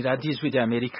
radiyo ijwi rya amerika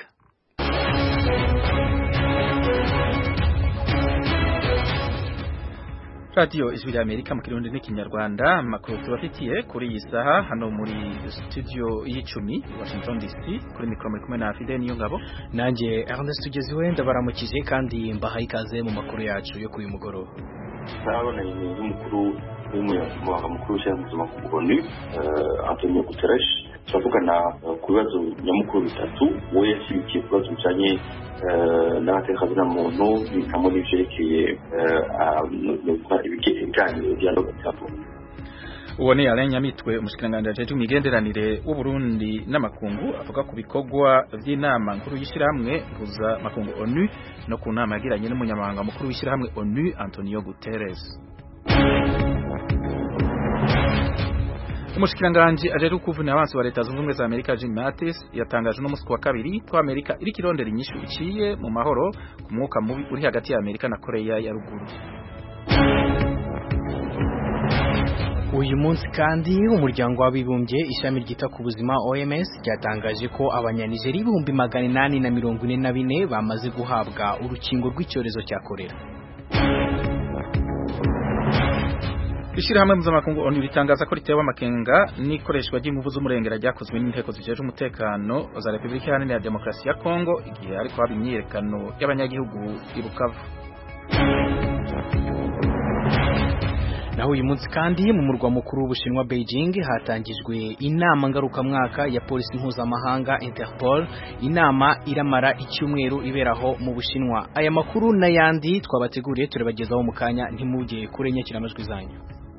radiyo ijwi rya amerika mu kirundi n'ikinyarwanda amakuru tubafitiye kuri iyi saha hano muri studio y'icumi washington dc kuri mikoro muri kumwe na fide niyo ngabo nanjye ernest tugeziwe ndabaramukije kandi mbahaye ikaze mu makuru yacu yo kuri uyu mugoroba turabonanye n'umukuru w'umunyamabanga mukuru w'ishyirahamwe mpuzamakungu onu antonio guterres turavugana ku bibazo nyamukuru bitatu we yashyigikiye ku bibazo bijyanye n'abatekazina muntu bikamo n'ibyerekeye ibiganiro dialogue bitatu uwo ni Alain Nyamitwe umushikiranganji ajejwe imigenderanire w'Uburundi n'amakungu avuga ku bikorwa vy'inama nkuru y'ishirahamwe mpuza makungu ONU no ku nama yagiranye n'umunyamabanga mukuru w'ishirahamwe ONU Antonio Guterres umushikiranganji ajejwe kuvuna abansi wa leta zunze ubumwe za Amerika Jim Mattis yatangaje no musi wa kabiri ko Amerika iri kirondera inyishu iciye mu mahoro ku mwuka mubi uri hagati ya Amerika na Korea ya ruguru uyu munsi kandi umuryango w'abibumbye ishami ryita ku buzima OMS ryatangaje ko abanyanigeri ibihumbi magana inani na mirongo ine na bine bamaze guhabwa urukingo rw'icyorezo cya korera Ishirahamwe mpuzamakungu ONU ritangaza ko ritewe amakenga n'ikoreshwa ry'inguvu z'umurengera ryakozwe n'inteko zijejwe umutekano za Repubulika Iharanira Demokarasi ya Kongo igihe ariko haba imyiyerekano y'abanyagihugu i Bukavu naho uyu munsi kandi mu murwa mukuru w'ubushinwa Beijing hatangijwe inama ngarukamwaka ya polisi mpuzamahanga Interpol inama iramara icyumweru iberaho mu bushinwa aya makuru n'ayandi twabateguriye turabagezaho mu kanya ntimujye kure nyakiramajwi zanyu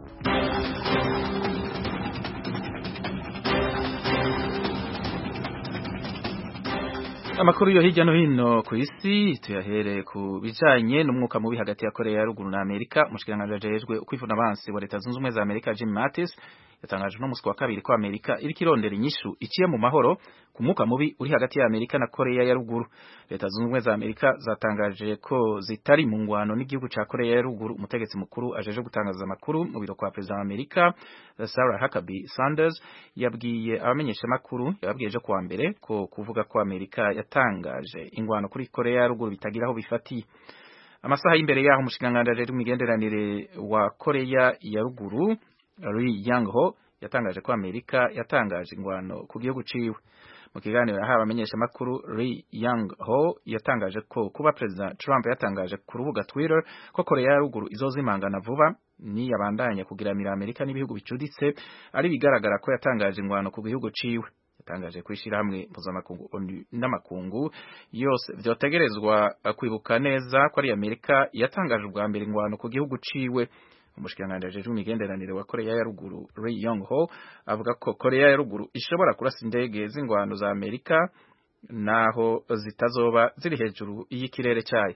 Amakuru yo hirya no hino ku isi tuyahere ku bijanye n'umwuka mubi hagati ya Korea ya ruguru na Amerika umushikiranganji ajejwe kwivuna abansi wa leta zunze ubumwe za Amerika Jim Mattis yatangaje no musi wa kabiri ko Amerika iri kirondera inyishu iciye mu mahoro ku mwuka mubi uri hagati ya Amerika na Korea ya ruguru leta zunze ubumwe za Amerika zatangaje ko zitari mu ngwano n'igihugu ca Korea ya ruguru umutegetsi mukuru ajeje gutangaza amakuru mu biro kwa president wa Amerika Sarah Huckabee Sanders yabwiye abamenyesha makuru yababwiye ejo kuwa mbere ko kuvuga ko Amerika yatangaje ingwano kuri Korea ya ruguru bitagira aho bifatiye amasaha y'imbere yaho umushikiranganji ajejwe imigenderanire wa Korea ya ruguru Ri Yong Ho yatangaje ko Amerika yatangaje ingwano ku gihugu ciwe mu kiganiro yahawe abamenyesha makuru Ri Yong Ho yatangaje ko kuba President Trump yatangaje ku rubuga Twitter ko Korea ya ruguru izozimangana vuba ni yabandanya kugiramira Amerika n'ibihugu bicuditse ari bigaragara ko yatangaje ingwano ku gihugu ciwe yatangaje kwishira hamwe mpuzamakungu n'amakungu yose vyotegerezwa kwibuka neza ko ari Amerika yatangaje ubwa mbere ingwano ku gihugu ciwe umushikiranganji ajejwe imigenderanire wa Korea ya ruguru Ri Yong Ho avuga ko Korea ya ruguru ishobora kurasa indege z'ingwano za Amerika naho zitazoba ziri hejuru y'ikirere cyayo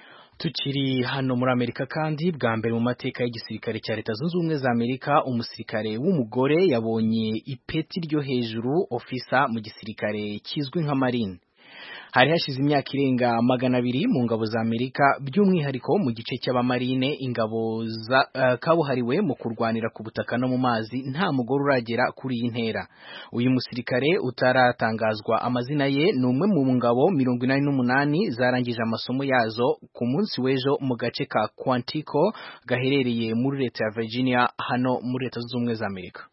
tukiri hano muri Amerika kandi bwa mbere mu mateka y'igisirikare cya leta zunze ubumwe za Amerika umusirikare w'umugore yabonye ipeti ryo hejuru ofisa mu gisirikare kizwi nka marine hari hashize imyaka irenga magana abiri mu ngabo za Amerika by'umwihariko mu gice cy'abamarine ingabo za uh, kabuhariwe mu kurwanira ku butaka no mu mazi nta mugore uragera kuri iyi ntera uyu musirikare utaratangazwa amazina ye ni umwe mu ngabo mirongo inani n'umunani zarangije amasomo yazo ku munsi w'ejo mu gace ka Quantico gaherereye muri leta ya Virginia hano muri leta zunze ubumwe za Amerika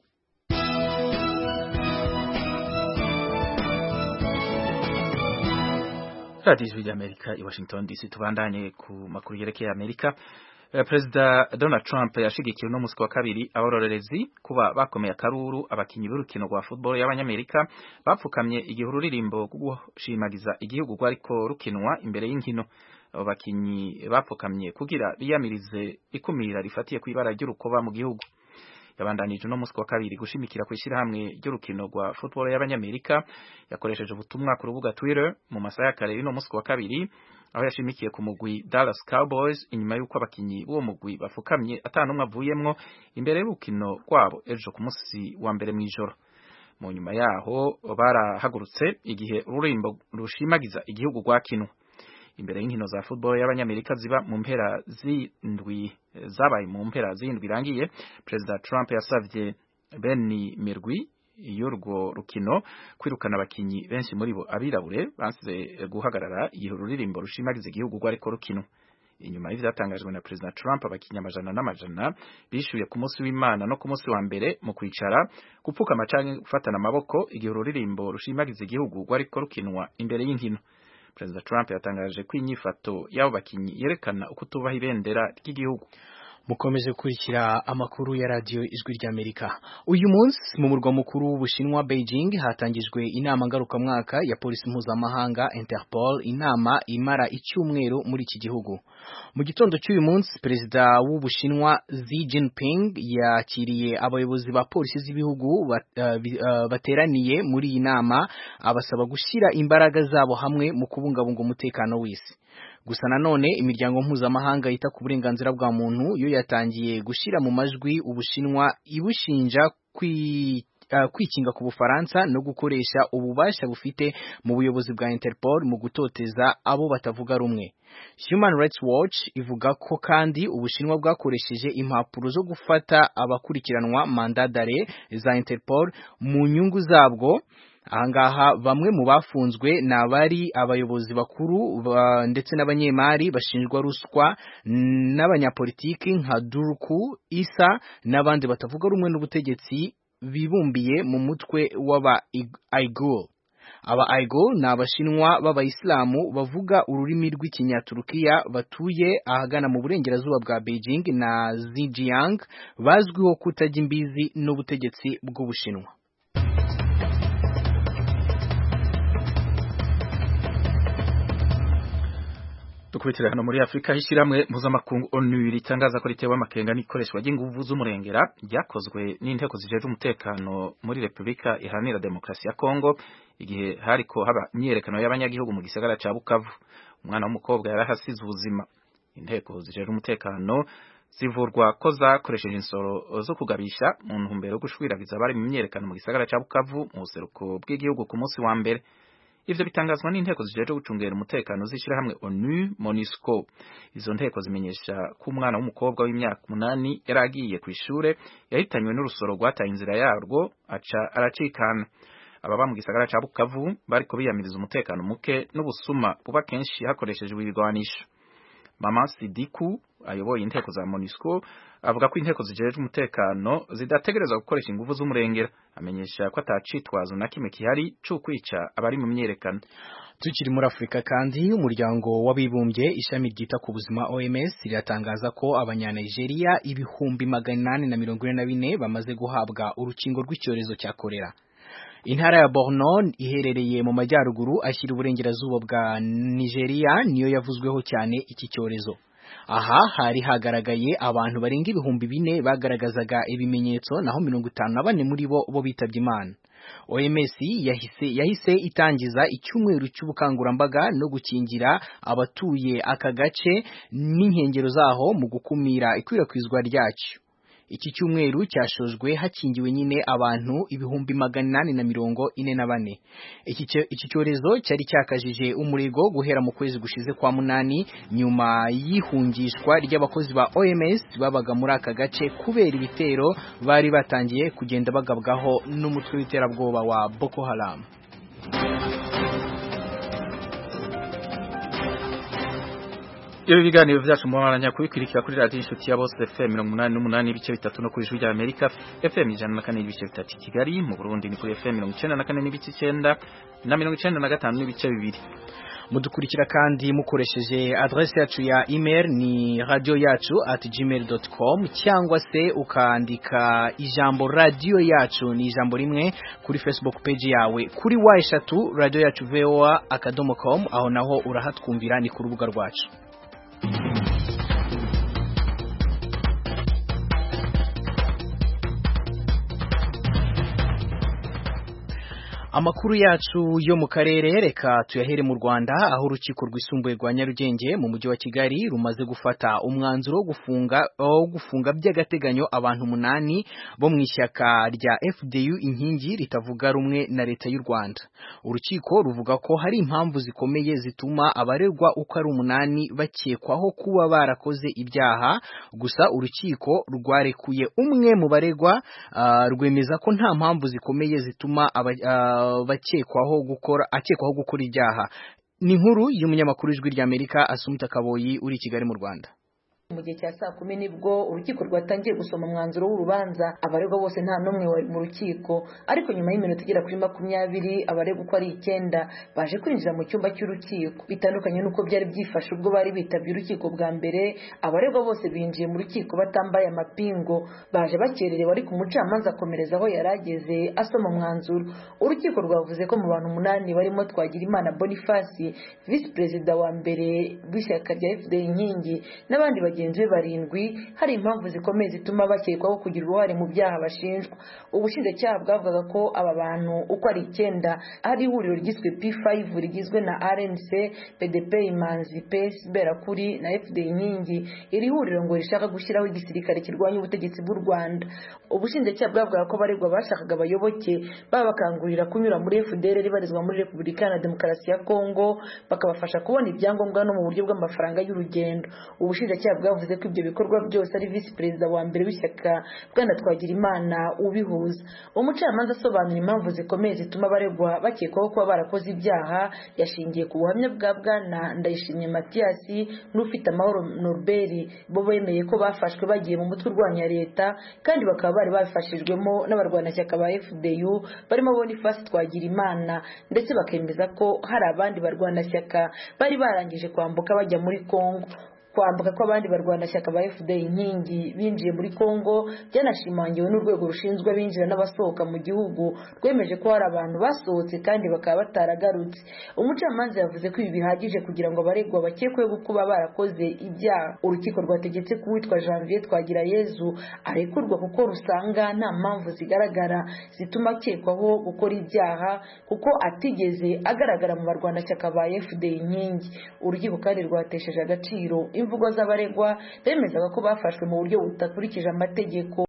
radiyo ijwi ry'amerika i washington dc tubandanye ku makuru yerekeye amerika perezida donald trump yashigikiye uno musi wa kabiri abarorerezi kuba bakomeye akaruru abakinyi b'urukino rwa football y'abanyamerika bapfukamye igihe ururirimbo rwo gushimagiza igihugu rwariko rukinwa imbere y'inkino abo bakinyi bapfukamye kugira biyamirize ikumira rifatiye ku ibara ry'urukoba mu gihugu yabandanije uno musi wa kabiri gushimikira ku ishyirahamwe ry'urukino rwa football y'abanyamerika yakoresheje ubutumwa ku rubuga Twitter mu masaha ya kare y'uno musi wa kabiri aho yashimikiye ku mugwi Dallas Cowboys inyuma y'uko abakinyi b'uwo mugwi bafukamye atanumwe avuyemwo imbere y'urukino rwabo ejo ku musi wa mbere mw'ijoro mu nyuma yaho barahagurutse igihe ururimbo rushimagiza igihugu rwakinwa imbere y'inkino za football y'abanyamerika ziba mu mpera zindwi zabaye mu mpera zindwi irangiye Perezida Trump yasavye Benny Mirgui y'urwo rukino kwirukana abakinyi benshi muri bo abirabure bansize guhagarara igihe ururirimbo rushimagiza igihugu rwariko rukino inyuma y'ivyatangajwe na President Trump abakinyi amajana n'amajana bishuye ku munsi w'Imana no ku munsi wa mbere mu kwicara gupfukama canke gufatana amaboko igihe ururirimbo rushimagiza igihugu rwariko rukinwa imbere y'inkino President Trump yatangaje ko inyifato y'abo bakinyi yerekana uko tubaha ibendera ry'igihugu mukomeje gukurikira amakuru ya radiyo ijwi ry'amerika uyu munsi mu murwa mukuru w'ubushinwa beijing hatangijwe inama ngarukamwaka ya polisi mpuzamahanga interpol inama imara icyumweru muri iki gihugu mu gitondo cy'uyu munsi perezida w'ubushinwa Xi Jinping yakiriye abayobozi ba polisi z'ibihugu bat, uh, uh, bateraniye muri iyi nama abasaba gushyira imbaraga zabo hamwe mu kubungabunga umutekano w'isi gusa nanone imiryango mpuzamahanga yita ku burenganzira bwa muntu yo yatangiye gushyira mu majwi ubushinwa ibushinja kwi Uh, kwikinga ku Bufaransa no gukoresha ububasha bufite mu buyobozi bwa Interpol mu gutoteza abo batavuga rumwe. Human Rights Watch ivuga ko kandi Ubushinwa bwakoresheje impapuro zo gufata abakurikiranwa mandadare za Interpol mu nyungu zabwo ahangaha bamwe mu bafunzwe ni abari abayobozi bakuru ba, ndetse n'abanyemari bashinjwa ruswa n'abanyapolitiki nka Durku Isa n'abandi batavuga rumwe n'ubutegetsi bibumbiye mu mutwe w'aba Aigul aba Aigul ni abashinwa b'abayisilamu bavuga ururimi rw'ikinyaturukiya batuye ahagana mu burengerazuba bwa Beijing na Xinjiang bazwiho kutajya imbizi n'ubutegetsi bw'ubushinwa dukubitira hano muri Afrika hishiramwe mpuzamakungu ONU ritangaza ko ritewe amakenga n'ikoreshwa ry'inguvu z'umurengera ryakozwe n'inteko zijeje umutekano muri Republika Iharanira Demokarasi ya Kongo igihe hariko haba imyerekano y'abanyagihugu mu gisagara ca Bukavu umwana w'umukobwa yarahasize ubuzima inteko zijeje umutekano zivurwa ko zakoresheje insoro zo kugabisha mu ntumbero yo gushwiragiza abari mu myerekano mu gisagara ca Bukavu mu buseruko bw'igihugu ku munsi wa mbere ivyo bitangazwa n'inteko zijeje gucungera umutekano zishira hamwe ONU MONUSCO izo nteko zimenyesha ko umwana w'umukobwa w'imyaka umunani yaragiye ku ishure yahitanywe n'urusoro rwataye inzira yarwo aca aracikana ababa mu gisagara ca Bukavu bariko biyamiriza umutekano muke n'ubusuma buba kenshi hakoreshejwe ibigwanisho Mama Sidiku ayoboye inteko za MONUSCO avuga ko inteko zijeje umutekano zidategerezwa gukoresha ingufu z'umurengera amenyesha ko atacitwazo na kimwe kihari cyo kwica abari mu myerekano tukiri muri Afurika kandi umuryango w'abibumbye ishami ryita ku buzima OMS riratangaza ko abanyanigeria ibihumbi magana inani na mirongo ine na bine bamaze guhabwa urukingo rw'icyorezo cya kolera intara ya Borno iherereye mu majyaruguru ashyira uburengerazuba bwa Nigeria niyo yavuzweho cyane iki cyorezo aha hari hagaragaye abantu barenga ibihumbi bine bagaragazaga ibimenyetso naho mirongo itanu na bane muri bo bo bitabye imana OMS yahise yahise itangiza icyumweru cy'ubukangurambaga no gukingira abatuye aka gace n'inkengero zaho mu gukumira ikwirakwizwa ryacyo iki cyumweru cyashojwe hakingiwe nyine abantu ibihumbi magana inani na mirongo ine na bane iki cyorezo cyari cyakajije umurego guhera mu kwezi gushize kwa munani nyuma y'ihungishwa ry'abakozi ba OMS babaga muri aka gace kubera ibitero bari batangiye kugenda bagabwaho n'umutwe w'iterabwoba wa Boko Haram Ibi biganiro vyacu mubandanya kubikurikira kuri radio inshuti ya bose FM 88 n'ibice bitatu no kuri ijwi rya Amerika FM 104 n'ibice bitatu Kigali mu Burundi ni kuri FM 94 n'ibice 9 na 95 n'ibice bibiri mudukurikira kandi mukoresheje adresse yacu ya email ni radio yacu at gmail.com cyangwa se ukandika ijambo radio yacu ni ijambo rimwe kuri Facebook page yawe kuri wa eshatu radio yacu voa akadomo com aho naho urahatwumvira ni ku rubuga rwacu Amakuru yacu yo mu karere reka tuyahere mu Rwanda aho urukiko rwisumbuye rwa Nyarugenge mu mujyi wa Kigali rumaze gufata umwanzuro wo gufunga wo gufunga by'agateganyo abantu umunani bo mu ishyaka rya FDU inkingi ritavuga rumwe na leta y'u Rwanda. Urukiko ruvuga ko hari impamvu zikomeye zituma abaregwa uko ari umunani bakekwaho kuba barakoze ibyaha gusa urukiko rwarekuye umwe mu baregwa uh, rwemeza ko nta mpamvu zikomeye zituma aba, uh, bakekwaho gukora akekwaho gukora ibyaha ni inkuru y'umunyamakuru w'ijwi ry'Amerika Asumta Kaboyi uri i Kigali mu Rwanda mu gihe cya saa kumi nibwo urukiko rwatangiye gusoma umwanzuro w'urubanza abaregwa bose nta n'umwe wari mu rukiko ariko nyuma y'iminota igera kuri makumyabiri abaregwa uko ari icyenda baje kwinjira mu cyumba cy'urukiko bitandukanye n'uko byari byifashe ubwo bari bitabye urukiko bwa mbere abaregwa bose binjiye mu rukiko batambaye amapingo baje bakererewe ariko umucamanza akomereza aho yari ageze asoma umwanzuro urukiko rwavuze ko mu bantu umunani barimo Twagirimana Boniface visi perezida wa mbere w'ishyaka rya FDL inkingi n'abandi bagenzi bagenzi be barindwi hari impamvu zikomeye zituma bakekwaho kugira uruhare mu byaha bashinjwa ubushinjacyaha bwavuga ko aba bantu uko ari icyenda hari ihuriro ryiswe P5 rigizwe na RNC PDP Imanzi PS Berakuri na FD Inkingi iri huriro ngo rishaka gushyiraho igisirikare kirwanya ubutegetsi bw'u Rwanda ubushinjacyaha bwavuga ko abaregwa bashakaga abayoboke babakangurira kunyura muri FDL ribarizwa muri Repubulika Iharanira Demokarasi ya Kongo bakabafasha kubona ibyangombwa no mu buryo bw'amafaranga y'urugendo ubushinjacyaha bwavuze ko ibyo bikorwa byose ari visi perezida wa mbere w'ishyaka bwana Twagirimana ubihuza umucamanza asobanura impamvu zikomeye zituma abaregwa bakekwaho kuba barakoze ibyaha yashingiye ku buhamya bwa bwana Ndayishimye Mathias n'ufite amahoro Norbert bo bemeye ko bafashwe bagiye mu mutwe urwanya leta kandi bakaba bari babifashijwemo n'abarwanashyaka ba FDU barimo Boniface Twagirimana ndetse bakemeza ko hari abandi barwanashyaka bari barangije kwambuka bajya muri Kongo kwambuka kw'abandi barwanashyaka ba FDL inkingi binjiye muri Kongo byanashimangiwe n'urwego rushinzwe abinjira n'abasohoka mu gihugu rwemeje ko hari abantu basohotse kandi bakaba bataragarutse umucamanza yavuze ko ibi bihagije kugira ngo abaregwa bakekweho kuba barakoze ibyaha urukiko rwategetse ko uwitwa Janvier Twagirayezu arekurwa kuko rusanga nta mpamvu zigaragara zituma akekwaho gukora ibyaha kuko atigeze agaragara mu barwanashyaka ba FDL inkingi urukiko kandi rwatesheje agaciro imvugo z'abaregwa bemezaga ko bafashwe mu buryo budakurikije amategeko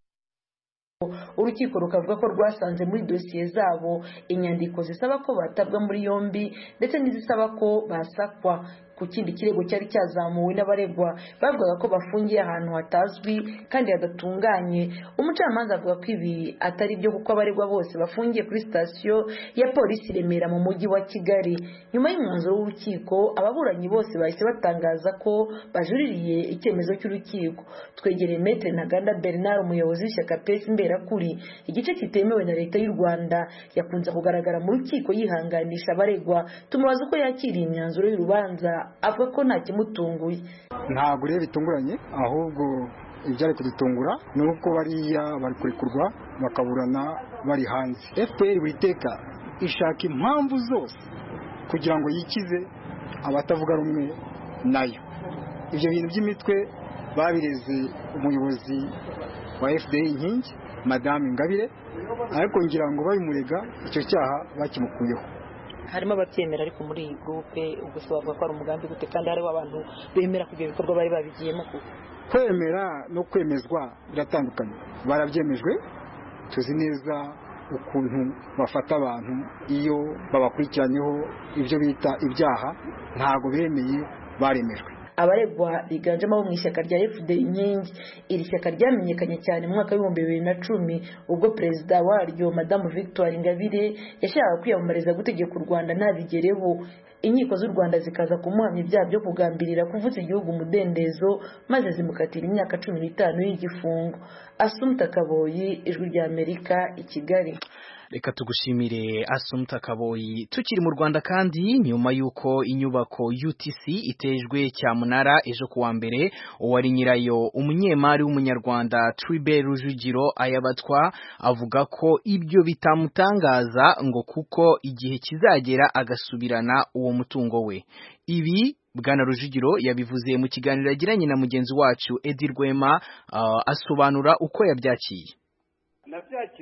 urukiko rukavuga ko rwasanze muri dosiye zabo inyandiko zisaba ko batabwa muri yombi ndetse n'izisaba ko basakwa ku kindi kirego cyari cyazamuwe n'abaregwa bavugaga ko bafungiye ahantu hatazwi kandi hadatunganye umucamanza avuga ko ibi atari byo kuko abaregwa bose bafungiye kuri sitasiyo ya polisi Remera mu mujyi wa Kigali nyuma y'umwanzuro w'urukiko ababuranyi bose bahise batangaza ko bajuririye icyemezo cy'urukiko twegereye Maître Ntaganda Bernard umuyobozi w'ishyaka PES Mberakuri igice kitemewe na leta y'u Rwanda yakunze kugaragara mu rukiko yihanganisha abaregwa tumubaza uko yakiriye imyanzuro y'urubanza avuga ko nta kimutunguye ntabwo rero bitunguranye ahubwo ibyari kudutungura ni uko bariya bari kurekurwa bakaburana bari hanze fpr buri teka ishaka impamvu zose kugira ngo yikize abatavuga rumwe nayo ibyo bintu by'imitwe babireze umuyobozi wa fda inkingi madamu ingabire ariko ngira ngo babimurega icyo cyaha bakimukuyeho harimo ababyemera ariko muri iyi gurupe ubwo se bavuga ko ari umugambi gute kandi hariho abantu bemera ko ibyo bikorwa bari babigiyemo kuko kwemera no kwemezwa biratandukanye barabyemejwe tuzi neza ukuntu bafata abantu iyo babakurikiranyeho ibyo bita ibyaha ntabwo bemeye baremejwe abaregwa biganjemo abo mu ishyaka rya FD inkingi iri shyaka ryamenyekanye cyane mu mwaka w'ibihumbi bibiri na cumi ubwo perezida waryo madamu victoire ingabire yashakaga kwiyamamariza gutegeka u rwanda ntabigereho inkiko z'u rwanda zikaza kumuhamya ibyaha byo kugambirira kuvuza igihugu umudendezo maze zimukatira imyaka cumi n'itanu y'igifungo asumta kaboyi ijwi rya amerika i kigali reka tugushimire Asumta Kaboyi tukiri mu Rwanda kandi nyuma yuko inyubako UTC itejwe cyamunara ejo kuwa mbere uwari nyirayo umunyemari w'umunyarwanda Tribe Rujugiro ayabatwa avuga ko ibyo bitamutangaza ngo kuko igihe kizagera agasubirana uwo mutungo we ibi Bwana Rujugiro yabivuze mu kiganiro yagiranye na mugenzi wacu Edi Rwema uh, asobanura uko yabyakiye nabyakiriye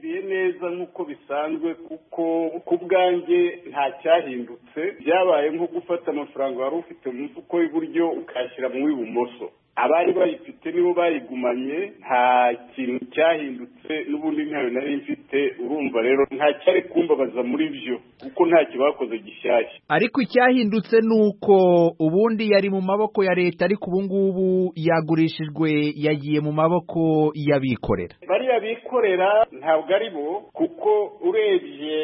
nabyakiriye neza nk'uko bisanzwe kuko ku bwanjye nta cyahindutse byabaye nko gufata amafaranga wari ufite mu mufuko w'iburyo ukayashyira mu w'ibumoso abari bayifite nibo bayigumanye nta kintu cyahindutse n'ubundi ntayo nari mfite urumva rero nta cyari kumbabaza muri byo kuko ntacyo bakoze gishyashya ariko icyahindutse ni uko ubundi yari mu maboko ya leta ariko ubu ngubu yagurishijwe yagiye mu maboko y'abikorera bariya bikorera ntabwo ari bo kuko urebye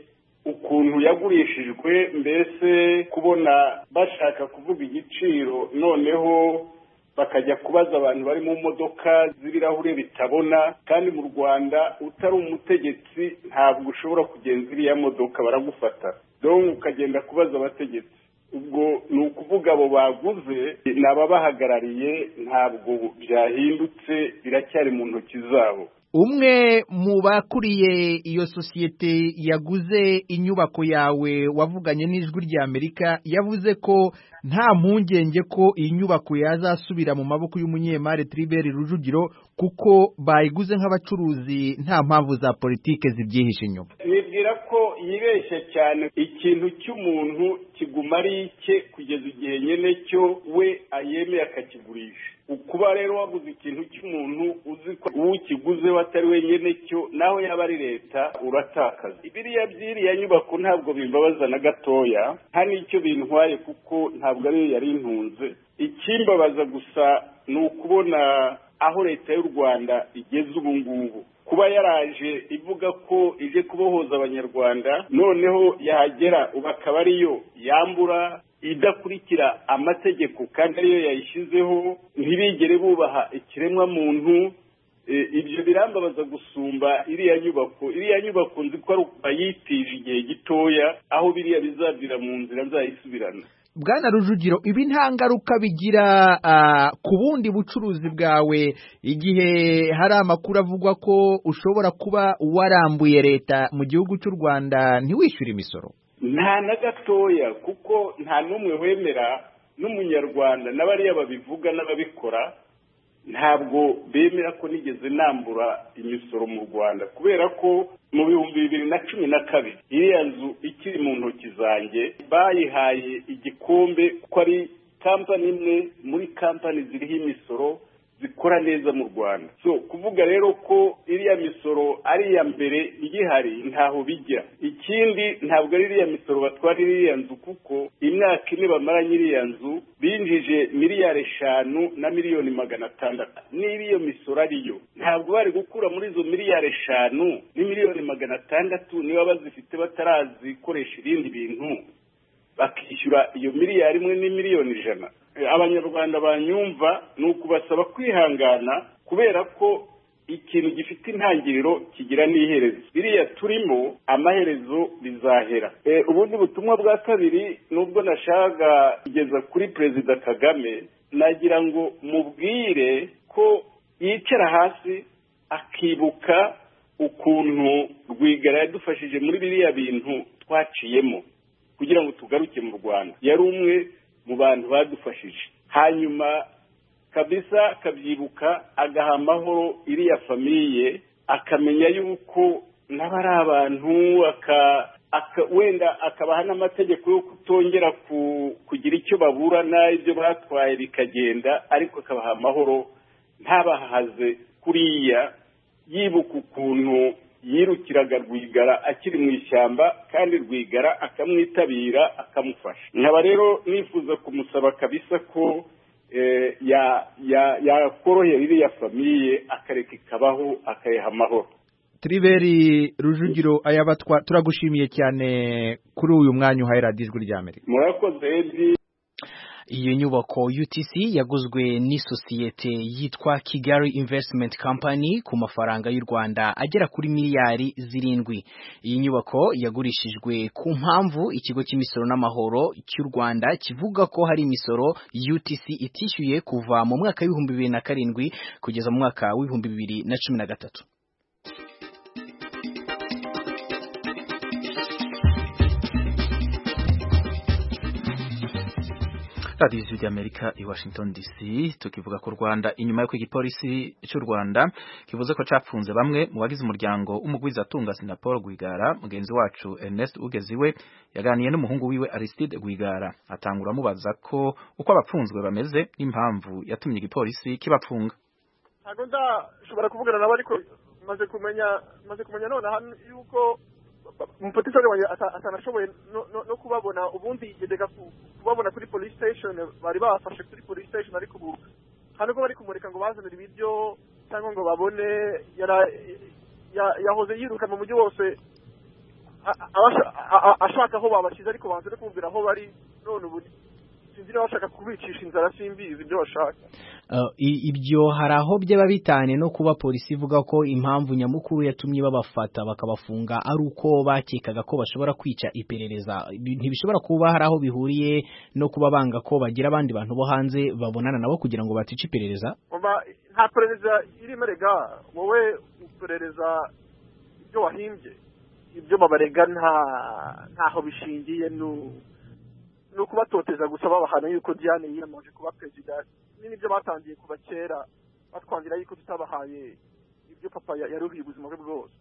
ukuntu yagurishijwe mbese kubona bashaka kuvuga igiciro noneho bakajya kubaza abantu bari mu modoka z'ibirahure bitabona kandi mu rwanda utari umutegetsi ntabwo ushobora kugenza iriya modoka baragufata dore ukagenda kubaza abategetsi ubwo ni ukuvuga abo baguze ni ababahagarariye ntabwo byahindutse biracyari mu ntoki zabo umwe mu bakuriye iyo sosiyete yaguze inyubako yawe wavuganye n'ijwi ry'amerika yavuze ko nta mpungenge ko iyi nyubako yazasubira mu maboko y'umunyemari Tribert Rujugiro kuko bayiguze nk'abacuruzi nta mpamvu za politike zibyihishe inyuma nibwira ko yibeshya cyane ikintu cy'umuntu kiguma ari icye kugeza igihe nyine cyo we ayemeye akakigurisha kuba rero waguze ikintu cy'umuntu uzi ko uwukiguze atari wenyine cyo naho yaba ari leta uratakaza biriya by'iriya nyubako ntabwo bimbabaza na gatoya nta n'icyo bintwaye kuko ntabwo ariyo yari intunze ikimbabaza gusa ni ukubona aho leta y'u rwanda igeze ubu ngubu kuba yaraje ivuga ko ije kubohoza abanyarwanda noneho yahagera ubu akaba ariyo yambura idakurikira amategeko kandi ariyo yayishyizeho ntibigere bubaha ikiremwa muntu ibyo birambabaza gusumba iriya nyubako iriya nyubako nzi ko ari bayitije igihe gitoya aho biriya bizabwira mu nzira nzayisubirana bwana rujugiro ibi nta ngaruka bigira ku bundi bucuruzi bwawe igihe hari amakuru avuga ko ushobora kuba warambuye leta mu gihugu cy'u rwanda ntiwishyure imisoro nta na gatoya kuko nta n'umwe wemera n'umunyarwanda n'abariya babivuga n'ababikora ntabwo bemera ko nigeze nambura imisoro mu rwanda kubera ko mu bihumbi bibiri na cumi na kabiri iriya nzu ikiri mu ntoki zanjye bayihaye igikombe ko ari kampani imwe muri kampani ziriho imisoro zikora neza mu rwanda so kuvuga rero ko iriya misoro ari iya mbere igihari ntaho bijya ikindi ntabwo ari iriya misoro batwara iriya nzu kuko imyaka ine bamaranye iriya nzu binjije miliyari eshanu na miliyoni magana atandatu niba iyo misoro ariyo ntabwo bari gukura muri izo miliyari eshanu n'imiliyoni magana atandatu niba bazifite batarazikoresha ibindi bintu bakishyura iyo miliyari imwe n'imiliyoni ijana abanyarwanda banyumva ni ukubasaba kwihangana kubera ko ikintu gifite intangiriro kigira n'iherezo biriya turimo amaherezo bizahera ubundi butumwa bwa kabiri nubwo nashaka kugeza kuri perezida kagame nagira ngo mubwire ko yicara hasi akibuka ukuntu rwigara yadufashije muri biriya bintu twaciyemo kugira ngo tugaruke mu rwanda yari umwe mu bantu badufashije hanyuma kabisa akabyibuka agaha amahoro iriya famiye akamenya yuko nabo ari abantu wenda akabaha n'amategeko yo kutongera kugira icyo baburana ibyo batwaye bikagenda ariko akabaha amahoro ntabahaze kuriya yibuka ukuntu yirukiraga rwigara akiri mu ishyamba kandi rwigara akamwitabira akamufasha nkaba rero nifuza kumusaba kabisa ko yakorohera iriya famiye akareka ikabaho akayiha amahoro Triberi Rujugiro ayabatwa turagushimiye cyane kuri uyu mwanya uhaye radiyo ijwi ry'Amerika murakoze edi iyo nyubako UTC yaguzwe n'isosiyete yitwa Kigali Investment Company ku mafaranga y'u Rwanda agera kuri miliyari zirindwi iyi nyubako yagurishijwe ku mpamvu ikigo cy'imisoro n'amahoro cy'u Rwanda kivuga ko hari imisoro UTC itishyuye kuva mu mwaka w'ibihumbi bibiri na karindwi kugeza mu mwaka w'ibihumbi bibiri na cumi na gatatu radiyo ijwi ry'amerika i washington dc tukivuga ku rwanda inyuma y'uko igipolisi cy'u rwanda kivuze ko capfunze bamwe mu bagize umuryango w'umugwizatunga sinapol rwigara mugenzi wacu ernest ugeziwe yaganiye n'umuhungu wiwe aristide rwigara atangura amubaza ko uko abapfunzwe bameze n'impamvu yatumye igipolisi kibapfunga ntabwo ndashobora kuvugana nabo ariko maze kumenya maze kumenya none hano yuko umupotisari wanjye atanashoboye no kubabona ubundi yajyaga kubabona kuri police station bari bafashe kuri police station ariko ubu hano ko bari kumurika ngo bazanire ibiryo cyangwa ngo babone yahoze yiruka mu mujyi wose ashaka aho babashyize ariko banze no kumubwira aho bari none ubu sinzi niba bashaka kubicisha inzara simbizi ibyo bashaka ibyo hari aho byaba bitanye no kuba polisi ivuga ko impamvu nyamukuru yatumye babafata bakabafunga ari uko bakekaga ko bashobora kwica iperereza ntibishobora kuba hari aho bihuriye no kuba banga ko bagira abandi bantu bo hanze babonana nabo kugira ngo batica iperereza nta perereza irimo rega wowe uperereza ibyo wahimbye ibyo babarega ntaho bishingiye ni ukubatoteza gusa babahana yuko diane yiyamaje kuba perezida n'ibyo batangiye kuva kera batwangira yuko tutabahaye ibyo papa yaruhiye ubuzima bwe bwose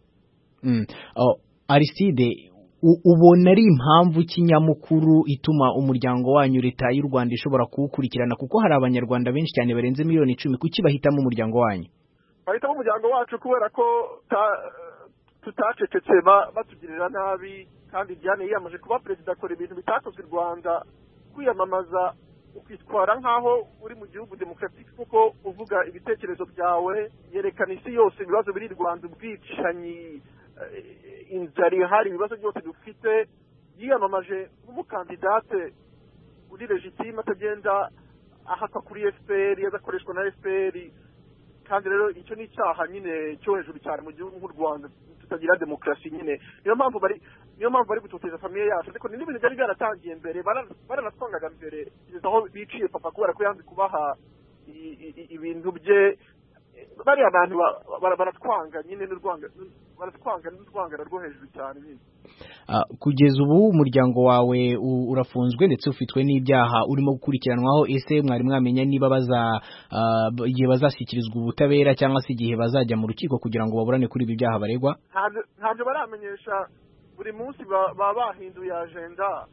ariside ubona ari impamvu kinyamukuru ituma umuryango wanyu leta y'u rwanda ishobora kuwukurikirana kuko hari abanyarwanda benshi cyane barenze miliyoni icumi kuki bahitamo umuryango wanyu bahitamo umuryango wacu kubera ko tutacecetse batugirira nabi kandi diane yiyamaje kuba perezida akora ibintu bitakozwe i rwanda kwiyamamaza ukitwara nk'aho uri mu gihugu demokaratike kuko uvuga ibitekerezo byawe yerekana isi yose ibibazo biri i rwanda ubwicanyi inzara ihari ibibazo byose dufite yiyamamaje nk'umukandidate uri legitime atagenda ahakwa kuri fpr adakoreshwa na fpr kandi rero icyo ni icyaha nyine cyo hejuru cyane mu gihugu nk'u rwanda tutagira demokarasi nyine niyo mpamvu bari niyo mpamvu bari gutoteza famiye yacu ariko ni n'ibintu byari byaratangiye mbere baranatwangaga mbere kugeza aho biciye papa kubera ko yanze kubaha ibintu bye bariya abantu baratwanga nyine baratwanga n'urwangano rwo hejuru cyane nyine kugeza ubu umuryango wawe urafunzwe ndetse ufitwe n'ibyaha urimo gukurikiranwaho ese mwari mwamenya niba baza igihe bazashyikirizwa ubutabera cyangwa se igihe bazajya mu rukiko kugira ngo baburane kuri ibi byaha baregwa ntabyo baramenyesha buri munsi baba bahinduye ajenda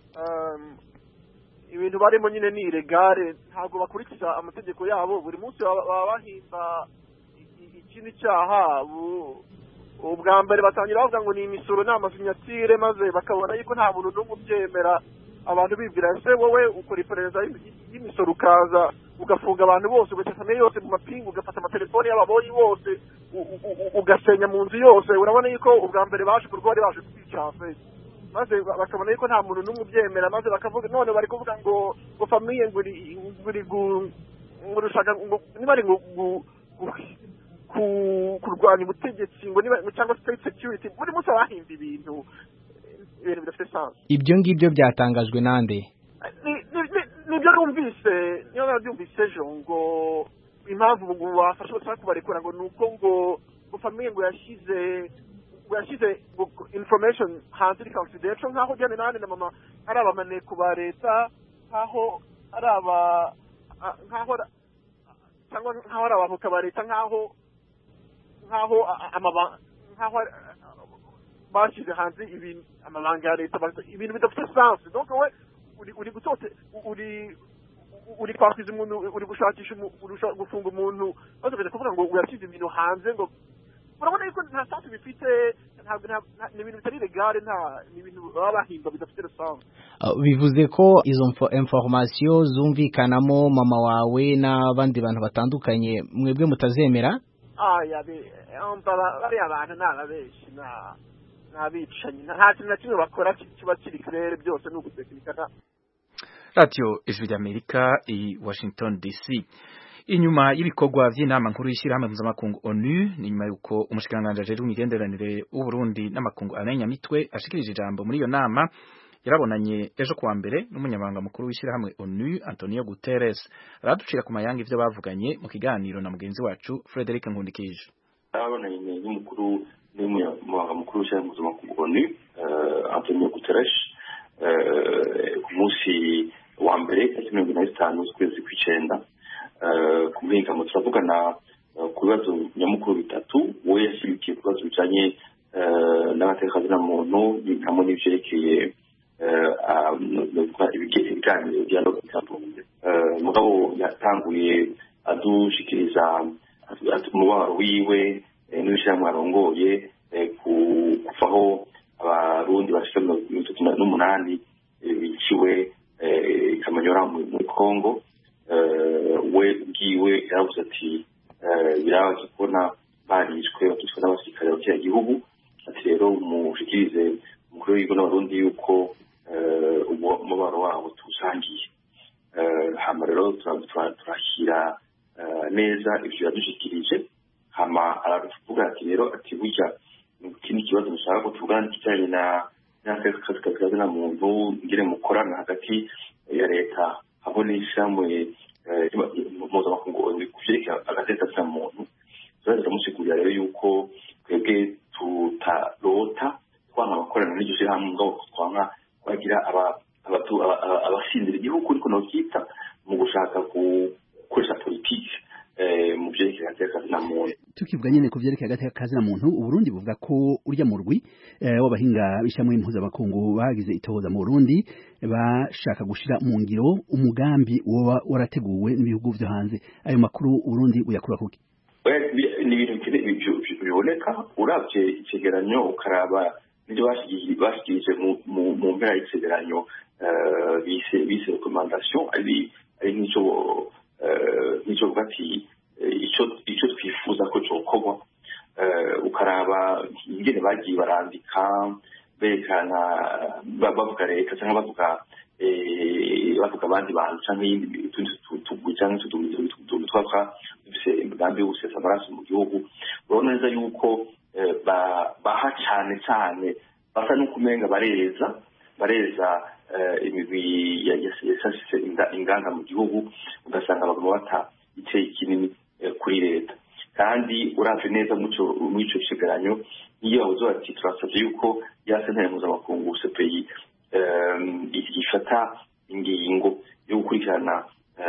ibintu barimo nyine ni iregare ntabwo bakurikiza amategeko yabo buri munsi baba bahimba ikindi cyaha ubwa mbere batangira bavuga ngo ni imisoro ni amasinyatire maze bakabona yuko nta muntu n'umwe ubyemera abantu bibwira ese wowe ukora iperereza y'imisoro ukaza ugafunga abantu bose ugaca famiye yose mu mapingu ugafata amatelefoni y'ababoyi bose ugasenya mu nzu yose urabona yuko ubwa mbere baje kurwa bari baje kwicafe maze bakabona yuko nta muntu n'umwe ubyemera maze bakavuga none bari kuvuga ngo ngo famiye ngo uri ngo urushaka ngo niba ari ngo kurwanya ubutegetsi ngo niba cyangwa state security buri munsi bahimba ibintu ibintu bidafite sansi ibyo ngibyo byatangajwe nande nibyo numvise niyo nabyumvise ejo ngo impamvu ngo bafashe bashaka kubarekura ngo ni uko ngo ngo famiye ngo yashyize ngo yashyize information hanze iri confidential nk'aho Diane nane na mama ari abamaneko ba leta nk'aho ari aba nk'aho cyangwa nk'aho ari abavoka ba leta nk'aho nk'aho nk'aho bashyize hanze ibintu amabanga ya leta ibintu bidafite sansi donc we uri gutote uri uri kwakwiza umuntu uri gushakisha gufunga umuntu maze ukajya kuvuga ngo uyashyize ibintu hanze ngo urabona yuko nta sansi bifite ni ibintu bitari legale nta ni ibintu baba bahimba bidafite rusange bivuze ko izo informasiyo zumvikanamo mama wawe n'abandi bantu batandukanye mwebwe mutazemera bariya bantu ni ababeshi ni abicanyi nta kintu na kimwe bakora kiba kiri kirere byose ni ugutekinikana radiyo ijwi ry'amerika i washington dc inyuma y'ibikorwa by'inama nkuru y'ishyirahamwe mpuzamakungu onu ni nyuma y'uko umushikiranganji ajejwe imigenderanire w'uburundi n'amakungu anenyamitwe ashikirije ijambo muri iyo nama yarabonanye ejo kuwa mbere n'umunyamabanga mukuru w'ishyirahamwe onu antonio guterres araducira ku mayanga ivyo bavuganye mu kiganiro na mugenzi wacu frederic nkundikije yarabonanye n'umukuru n'umunyamabanga mukuru w'ishyirahamwe mpuzamakungu onu antonio guterres ku munsi wa mbere tariki mirongo ine na zitanu z'ukwezi kw'icenda ku muhingamo turavugana ku bibazo nyamukuru bitatu we yashyigikiye ku bibazo bijanye n'amateka muntu hamwe n'ivyerekeye ibiganiro dialogue bitandukanye mugabo yatanguye adushikiriza umubabaro wiwe n'ibishirahamwe arongoye kuvaho abarundi bashika mirongo itatu n'umunani biciwe kamanyora muri congo we bwiwe yaravuze ati birabaje kubona barishwe bakicwa n'abasirikare bakira gihugu ati rero mushikirize umukuru w'igihugu n'abarundi yuko umubaro wabo tuwusangiye hama rero turashyira neza ivyo yadushikirije hama aravuga ati rero ati burya ikindi kibazo mushaka ko tuvugana kijanye na n'akazi na muntu ngire mukorana hagati ya leta hamwe n'ishamwe mpuzamakungu kuvyerekeye agateka ka muntu turaza turamusigurira rero yuko twebwe tutarota twanka abakorana n'iryo shirahamwe mugabo twanka kwagira abasinzira igihugu ariko novyita mu gushaka gukoresha politike mu vyerekeye agateka na muntu tukivuga nyene ku vyerekeye agateka kazi na muntu uburundi buvuga ko urya mu rwi w'abahinga b'ishamwe mpuzamakungu bagize itohoza mu burundi bashaka gushira mu ngiro umugambi woba warateguwe n'ibihugu vyo hanze ayo makuru uburundi uyakura kuki ni ibintu biboneka uravye icegeranyo ukaraba nivyo bashikirije mu mpera y'icegeranyo bise recommandation ari nk'ico nk'ico vuga ati icyo twifuza ko cyokorwa ukaraba ingene bagiye barandika berekana bavuga leta cyangwa bavuga bavuga abandi bantu cyangwa utundi tugwi cyangwa utuntu twapfa dufise imigambi yo gusesa amaraso mu gihugu urabona neza yuko baha cyane cyane basa n'ukumenga bareza bareza imigwi yasasise inganda mu gihugu ugasanga baguma bata icyeyi kinini kuri leta kandi uravye neza muri ico cegeranyo iyo bavuze bati turasavye yuko ya sentare mpuzamakungu cpi ifata ingingo yo gukurikirana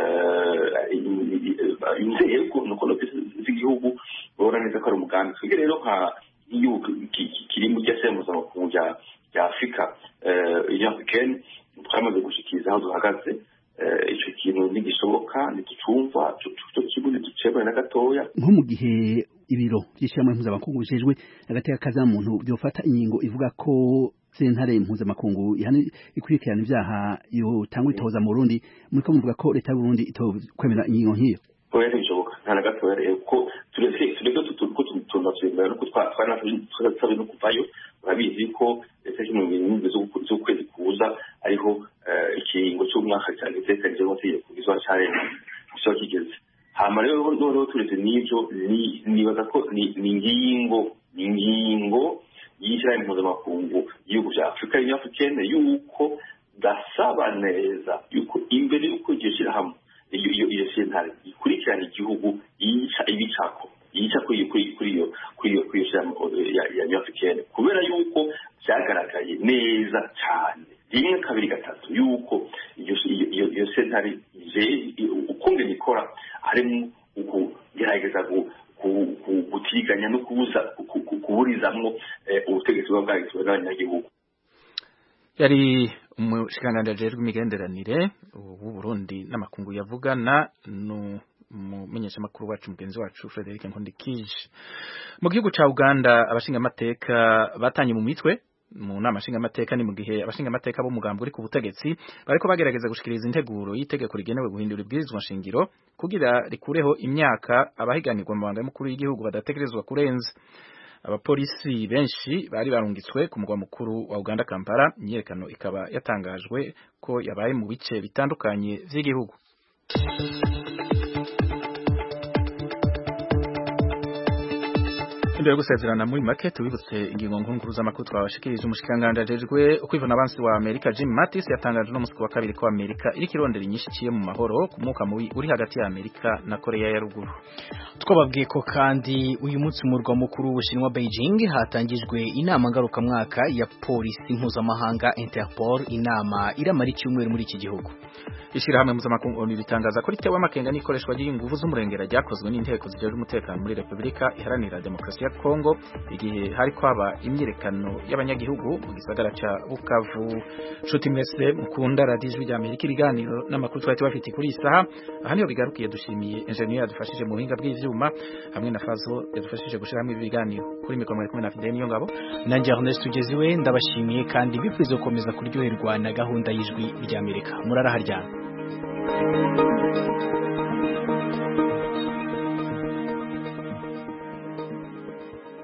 inzego nukono z'igihugu babona neza ko ari umugambi twebwe rero nka nk'igihugu kiri mu rya sentare mpuzamakungu rya afurika union africaine twamaze gushikiriza aho duhagaze icyo kintu ntigishoboka ntigicumva cyo kigo ntiducebane na gatoya nko mu gihe ibiro by'ishyirahamwe mpuzamakungu bijejwe agateka kaza muntu byofata ingingo ivuga ko sentare mpuzamakungu ikurikirana ibyaha yotangwa itoza mu Burundi muri ko muvuga ko leta y'u Burundi itokwemera ingingo nk'iyo oya ntibishoboka nta na gatoya rero ko tureke tureke ko tunatwemera nuko twanasabye no kuvayo urabizi ko leta y'imirongo irindwi z'ukwezi kuza ariho ikiringo cy'umwaka cyanditsekanije amategeko izuba cyarenga kiba kigeze hama rero noneho turetse n'ibyo nibaza ko ni ingingo ni ingingo y'ishyirahamwe mpuzamakungu y'ibihugu bya afurika y'afurikene yuko dasaba neza yuko imbere y'uko iryo shyirahamwe iyo sentare ikurikirana igihugu yica ibicako yica kuri kuri iyo kuri iyo kuri iyo ya nyafurikene kubera yuko byagaragaye neza cyane rimwe kabiri gatatu yuko iyo sentare ukungene ikora harimo ukugerageza gutiganya no kubuza kuburizamwo ubutegetsi buba bwagizwe n'abanyagihugu yari umushikiranganji ajejwe imigenderanire w'u Burundi n'amakungu yavugana umumenyeshamakuru wacu mugenzi wacu Frederic Nkondikije mu gihugu ca Uganda abashingamateka batanye mu mitwe mu nama nshingamateka ni mu gihe abashingamateka b'umugambi uri ku butegetsi bariko bagerageza gushikiriza integuro y'itegeko rigenewe guhindura ibwirizwa nshingiro kugira rikureho imyaka abahiganirwa mu mabanga y'umukuru w'igihugu badategerezwa kurenza abapolisi benshi bari barungitswe ku mugwa mukuru wa Uganda Kampala imyerekano ikaba yatangajwe ko yabaye mu bice bitandukanye vy'igihugu imbere yo gusezerana muri make tubibutse ingingo nkuru z'amakuru twabashikirije umushikanganje ajejwe ukwivuna abansi wa Amerika Jim Mattis yatangaje no musi wa kabiri ko Amerika iri kirondera inyinshi ciye mu mahoro ku mwuka mubi uri hagati ya Amerika na Korea ya ruguru twababwiye ko kandi uyu munsi mu murwa mukuru w'Ubushinwa Beijing hatangijwe inama ngarukamwaka ya polisi mpuzamahanga Interpol inama iramara icyumweru muri iki gihugu Ishirahamwe mpuzamakungu ONU ritangaza ko ritewe amakenga n'ikoreshwa ry'inguvu z'umurengera ryakozwe n'inteko zijejwe umutekano muri Republika Iharanira Demokarasi ya Kongo igihe hari kwaba imyirekano y'abanyagihugu mu gisagara ca Bukavu nshuti mwese mukunda radio ijwi rya Amerika ibiganiro n'amakuru twari tubafite kuri isaha aha niho bigarukiye dushimiye engineer yadufashije mu buhinga bw'ivyuma hamwe na Fazo yadufashije gushira hamwe ibiganiro kuri mikoro mwari kumwe na Fidel Niyongabo nanjye Ernest Tugeziwe ndabashimiye kandi bipfuza gukomeza kuryoherwa na gahunda y'ijwi rya Amerika muraraharyana Thank you.